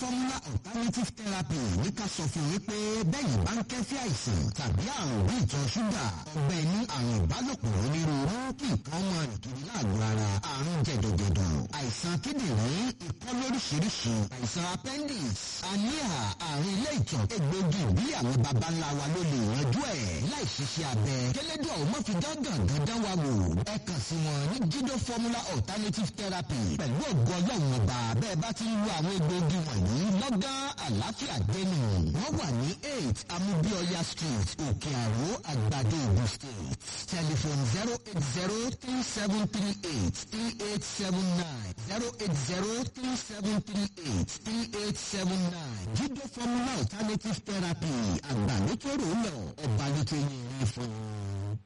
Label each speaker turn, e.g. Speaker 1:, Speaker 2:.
Speaker 1: formula alternative therapy ní ká sọ fún yín pé bẹ́ẹ̀ bá ń kẹ́fí àìsàn tàbí àrùn bí ìtọ̀ ṣúgà ọgbẹ́ ní àrùn ìbálòpọ̀ onírúurú kí nǹkan máa rìn kiri láàgọ́ ara àrùn jẹ̀dọ̀jẹ̀dọ̀ àìsàn kíndìnrín ikọ́ lóríṣiríṣi àìsàn appendix aníhà àrùn ilé ìtọ̀ egbògi ìbílẹ̀ àwọn baba ńlá wa ló lè yanjú ẹ̀ láì ṣiṣẹ́ abẹ kẹlẹ́dọ̀ ò mọ̀ fi gángan gángan wá wò ẹ kàn sí wọn ní jídó formula alternative therapy pẹ̀lú ògùn ọlọ́run ọba bẹ́ẹ̀ bá ti ń lo àwọn egbògi wọ̀nyí lọ́gán àlàáfíà dénú wọ́n wà ní eight amubioya street òkè àró àgbàdo ogun state telephone zero eight zero three seven three eight three eight seven nine zero eight zero three seven three eight three eight seven nine jíjọ formula alternative therapy àgbà ló tó rò ó lọ ọba ló tó yẹ ẹ fún un.